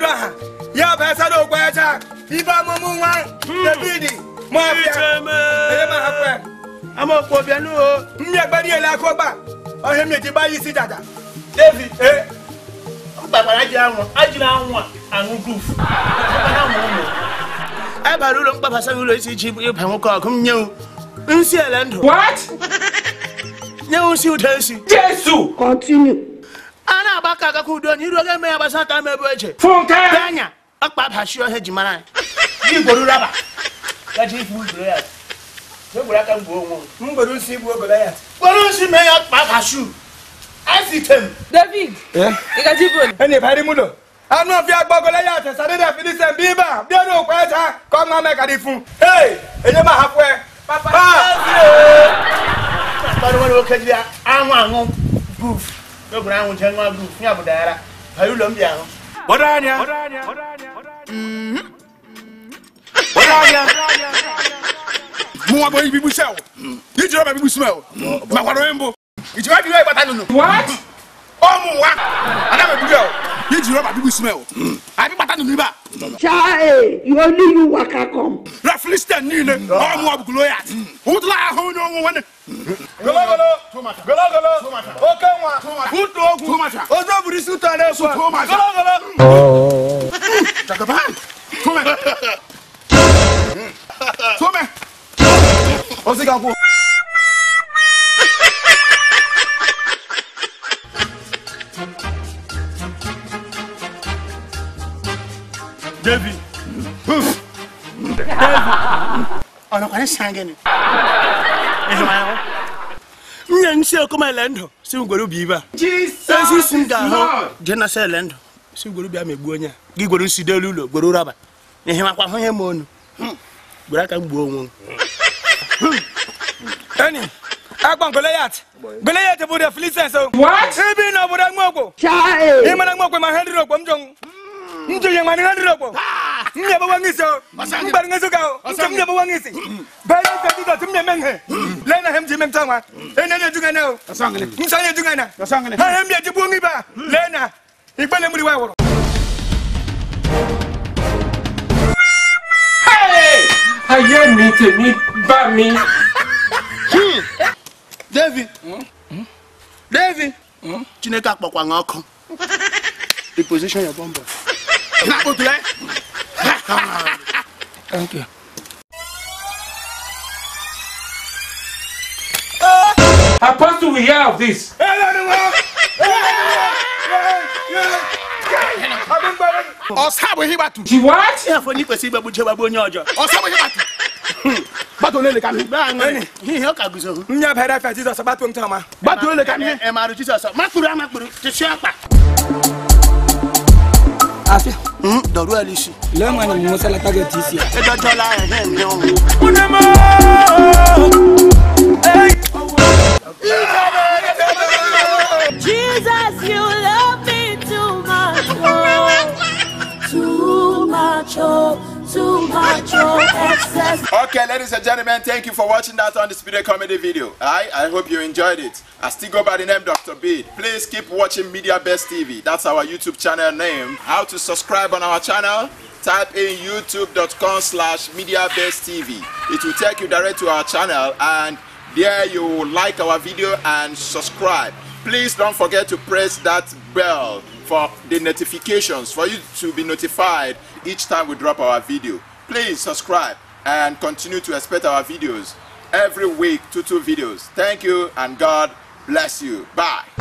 mmadụ aha ya bụ esara okwecha ibe ọmụmụ nwa david mafia onye ma hapụ ya amọ̀pọ̀ bíẹ́nu o. mmiri agbadi ele aka ọgba ọhịa mmiri ji gba ya isi dada david ee gbàgbàrà jẹ àwọn ajínà àwọn àwọn gúúfù. ẹ bàrà ụlọ mkpabasa ụlọ isi ji ịba nwoke ọkụ m nye nsi ele ndụ. What? nye nsi ụda esi. Jésù. Continue. a na-agba ka akaka udo na iru oge eme ya gbasa aka mebu eche. Fúnkẹ́. bịanya ọkpa bashi ọhịa ji mara anyị. gị gworo raba. gaji ifu ugoro ya. egburu aka mgbe onwe m. mgbere isi igbu obodo ya kpọrọ nsi mee ya ọkpa bashu. esitem. David, ị gaji ibu onye? ẹni ìbárí múlò anú ọ̀fíà gbọ́gọ́lẹ́ yà tẹ̀sán dídà fìdísẹ̀ bíbà bí ẹni òkú ẹ̀ta kọ́ ọmọ mẹ́kàdí fún ee èyí máa hapú ẹ. Kpọrọ oke ji anwụ anwụ guf. Egburu anwụ je nwa guf ya bụ dara. Bari ụlọ m bịa ahụ. bọ́dọ̀ anya bọ́dọ̀ anya. mo wa bọ ibi bu sẹ o ní jìrọ bẹ bí bu sùn ẹ o mà wà lóyún bò ìjìbá bí wọ́n ìbátan nínú What? ọmọ wa àná bẹ bí bẹ o ní jìrọ bẹ bí bu sùn ẹ o àbí bàtà nínú ibà Child, you only you waka come. rẹ filisitẹ ní ilé ọmọ wa bùkún lóyà òun tó láyà hó ní ọmọ wọn ni. gologolo gologolo oke nwa utu ogwu ojú òbúrú sí utọ ní ekwu gologolo. jagaba tómẹ tómẹ o sì ka kú. David. Ọ̀nà kwanye san gịnị? Ịhụmahụ. Nye nsi okoma ele ndụ si ngwere ubi ibe a. Ezi isi m ga-ahụ je na sa ele ndụ si ngwere ubi a ma egbuo onye a. Gị gwere nsi delu ụlọ gwere raba. Ihe makwa hụ ihe ma onu. Gwere aka m gbuo onwe m. ẹni agbọn goliath goliath bụ the philistines o. What? ibi na obodo mgbogbo Child. ịmara mgbogbo ma ha ndịrị okpo m jọng njụ ya ma ha ndịrị okpo m nyebe nwa ngisi o mgbara ngisi ka o ntị m nyebe nwa ngisi bẹẹ ní sẹbi dọtí m nyeme ihe lẹyìn na hem ji mem tọnwa ẹni ẹni eduga na o nsa ẹni eduga na ha hem bi eji gbuo ngi ba lẹyìn na ìgbẹ́lẹ̀ múri wa wọ̀rọ̀. Hey! Ayé mi tèmi bá mi. David. David. Chineke akpọkwa gị ọkụ. Reposition your bomb. n'akpọtulẹ. Thank you. Apostle, we hear of this. ọ̀sá bò hí bàtú She what? Ihe afọ n'ikwesị igbegbu chebagbu onye ọjọọ. ọ̀sá bò hí bàtú bàtú olè lè ka mi Gbaa aṅụrị. Ihe ọ ka guzo. m nye bẹrẹ fẹ jizọs gbatu m tọma. bàtú olè ka mi. Ẹ marụ Jizọs. Makpuru amakpuru. Tụsịa akpa. afia Dọruo ala isi. lee nwanyị m nwụsala taget isi ya Edọjọla ya ihe ndị ọnwụ. Jesus, you love me too much, oh, too much, oh, too much, oh, excess. Okay, ladies and gentlemen, thank you for watching that on the Speedy Comedy video. I, I hope you enjoyed it. I still go by the name Dr. Beat. Please keep watching Media Best TV. That's our YouTube channel name. How to subscribe on our channel? Type in youtube.com slash Media Best TV. It will take you direct to our channel and there you will like our video and subscribe. Please don't forget to press that bell for the notifications for you to be notified each time we drop our video. Please subscribe and continue to expect our videos every week, two two videos. Thank you and God bless you. Bye.